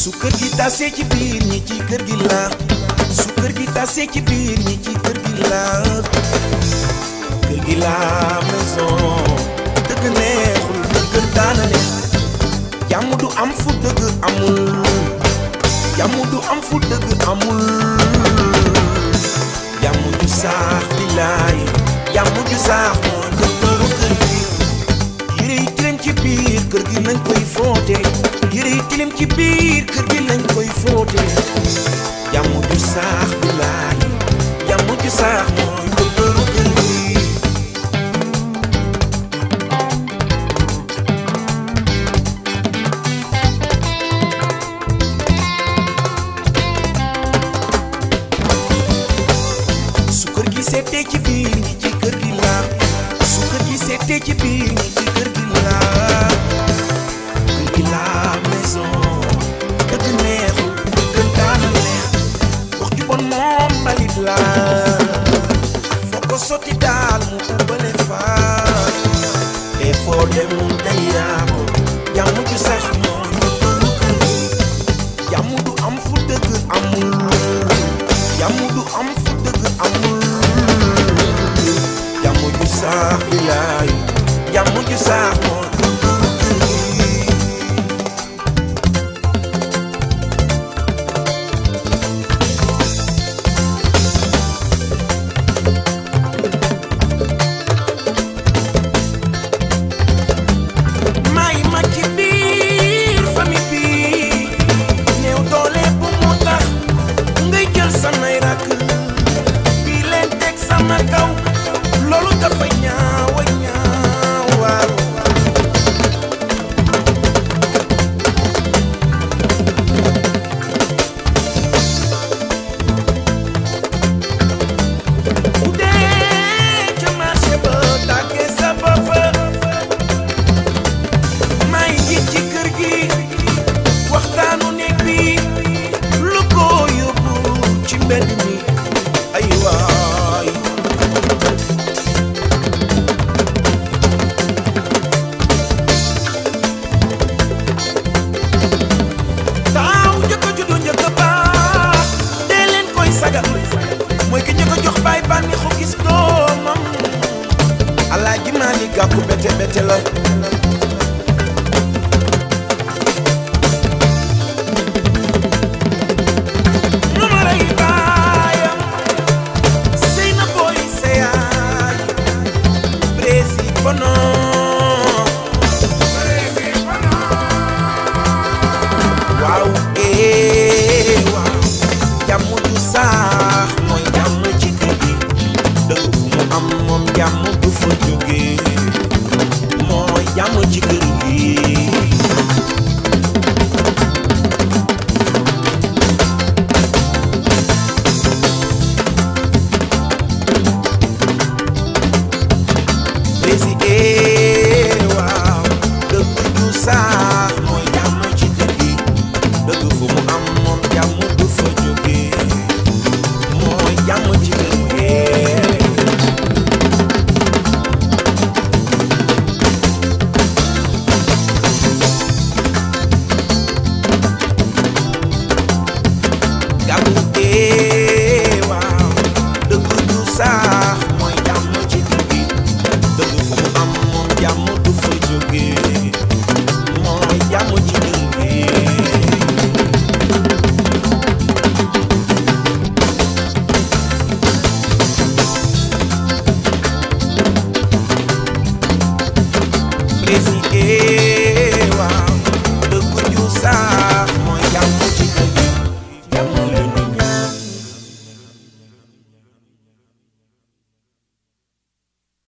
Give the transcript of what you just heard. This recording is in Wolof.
su kër gi tasee ci biir ñi ci kër gi la su kër gi tasee ci biir ñi ci kër gi la kër gi la maison dëgg neexul kër daana neex jàmm du am fu dëgg amul jàmm du am fu dëgg amul jàmm ju saax di laay jàmm ju saax mooy dëggalu kër gi yére yi tilim ci biir kër gi lañ koy fóote yére yi tilim ci biir kër gi lañ koy fóote jàmm ju saax di laay jàmm ju saax mooy dëggalu kër gi su kër gi seetee ci biir ñi ci kër gi la su kër gi seetee ci biir ñi ci kër gi la kër gi la maison dëgg neexul dëgg daana neex wax ju bon moom mbalit la foo ko sotti daal mu ubbale faat te foo dem day yaako jàmm ju sax mooy dëggalu kër gi jàmm du am fu dëgg amul jàmm du am fu dëgg amul jàmm ju saax bi laay jàmm ju saax mooy dëggalu kër gi may ma ci biir famille bi néew doole bu mu tax ngay jël samay rakk bi leen teg sama kaw loolu dafa ñaaw a ñaaw waaw bu dee ca marché ba tàggee sa bopp may ngi ci kër gi waxtaanu néeg bi lu ko yóbbu ci mbedd mi ay waay taaw njëkk a juddu njëkk a baax dee leen koy sagal mooy ki njëkk a jox baay bànni xu gis doomam alaaji maa ni gàkku bete bete la Numaray baayam sëy na booy seyaay Brési bono waaw ee waaw jàmm ju saax mooy jàmm ci kër gi dëgg mu am moom jàmm du fa jóge mooy jàmm ci kër gi Brési waaw dëgg ju saax mooy jàmm ci kër gi dëgg fu mu am moom jàmm du fa jóge mooy jàmm ci kër gi gàmmu ee waaw dëgg ju saax mooy jàmm ci kër gi dëgg fu mu am moom jàmm du fa jóge mooy jàmm ci kër gi président waaw dëgg ju saax